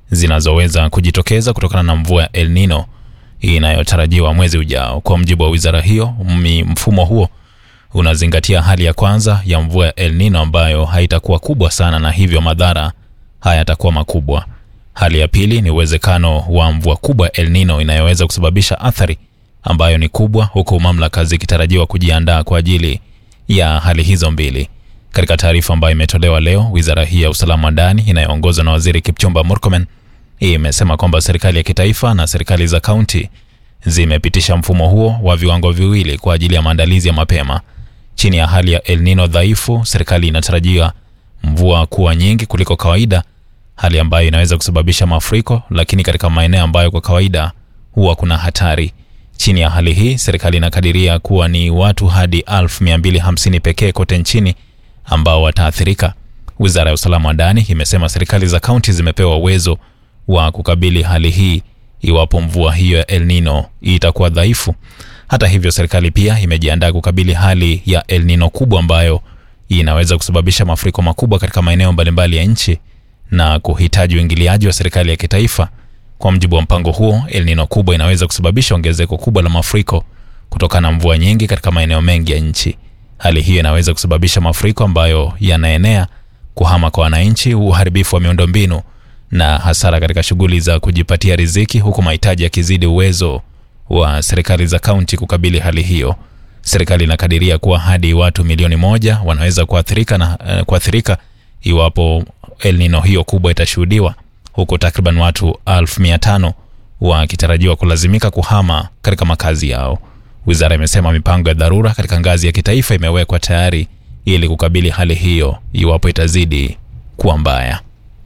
zinazoweza kujitokeza kutokana na mvua ya El Nino inayotarajiwa mwezi ujao. Kwa mjibu wa wizara hiyo, mfumo huo unazingatia hali ya kwanza ya mvua ya El Nino ambayo haitakuwa kubwa sana na hivyo madhara hayatakuwa makubwa. Hali ya pili ni uwezekano wa mvua kubwa ya El Nino inayoweza kusababisha athari ambayo ni kubwa, huku mamlaka zikitarajiwa kujiandaa kwa ajili ya hali hizo mbili. Katika taarifa ambayo imetolewa leo, wizara hii ya usalama wa ndani inayoongozwa na waziri Kipchumba Murkomen imesema kwamba serikali ya kitaifa na serikali za kaunti zimepitisha mfumo huo wa viwango viwili kwa ajili ya maandalizi ya mapema. Chini ya hali ya El Nino dhaifu, serikali inatarajia mvua kuwa nyingi kuliko kawaida, hali ambayo inaweza kusababisha mafuriko, lakini katika maeneo ambayo kwa kawaida huwa kuna hatari. Chini ya hali hii, serikali inakadiria kuwa ni watu hadi 1250 pekee kote nchini ambao wataathirika. Wizara ya usalama wa ndani imesema serikali za kaunti zimepewa uwezo wa kukabili hali hii iwapo mvua hiyo ya El Nino itakuwa dhaifu. Hata hivyo, serikali pia imejiandaa kukabili hali ya El Nino kubwa ambayo inaweza kusababisha mafuriko makubwa katika maeneo mbalimbali ya nchi na kuhitaji uingiliaji wa serikali ya kitaifa. Kwa mujibu wa mpango huo, El Nino kubwa inaweza kusababisha ongezeko kubwa la mafuriko kutokana na mvua nyingi katika maeneo mengi ya nchi. Hali hiyo inaweza kusababisha mafuriko ambayo yanaenea, kuhama kwa wananchi, uharibifu wa miundombinu na hasara katika shughuli za kujipatia riziki, huku mahitaji yakizidi uwezo wa serikali za kaunti kukabili hali hiyo. Serikali inakadiria kuwa hadi watu milioni moja wanaweza kuathirika na uh, kuathirika iwapo El Nino hiyo kubwa itashuhudiwa, huku takriban watu elfu mia tano wakitarajiwa kulazimika kuhama katika makazi yao. Wizara imesema mipango ya dharura katika ngazi ya kitaifa imewekwa tayari ili kukabili hali hiyo iwapo itazidi kuwa mbaya.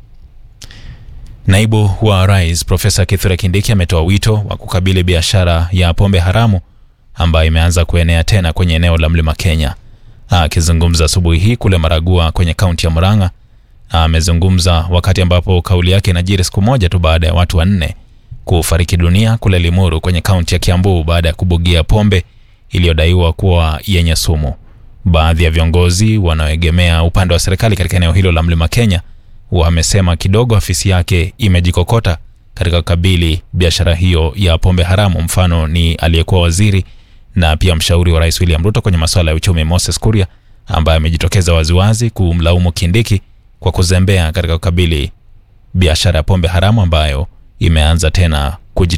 Naibu wa Rais Profesa Kithure Kindiki ametoa wito wa kukabili biashara ya pombe haramu ambayo imeanza kuenea tena kwenye eneo la Mlima Kenya. Akizungumza asubuhi hii kule Maragua kwenye kaunti ya Murang'a, amezungumza wakati ambapo kauli yake inajiri siku moja tu baada ya watu wanne kufariki dunia kule Limuru kwenye kaunti ya Kiambu baada ya kubugia pombe iliyodaiwa kuwa yenye sumu. Baadhi ya viongozi wanaoegemea upande wa serikali katika eneo hilo la Mlima Kenya wamesema kidogo afisi yake imejikokota katika kukabili biashara hiyo ya pombe haramu. Mfano ni aliyekuwa waziri na pia mshauri wa rais William Ruto kwenye masuala ya uchumi Moses Kuria, ambaye amejitokeza waziwazi kumlaumu Kindiki kwa kuzembea katika kukabili biashara ya pombe haramu ambayo imeanza tena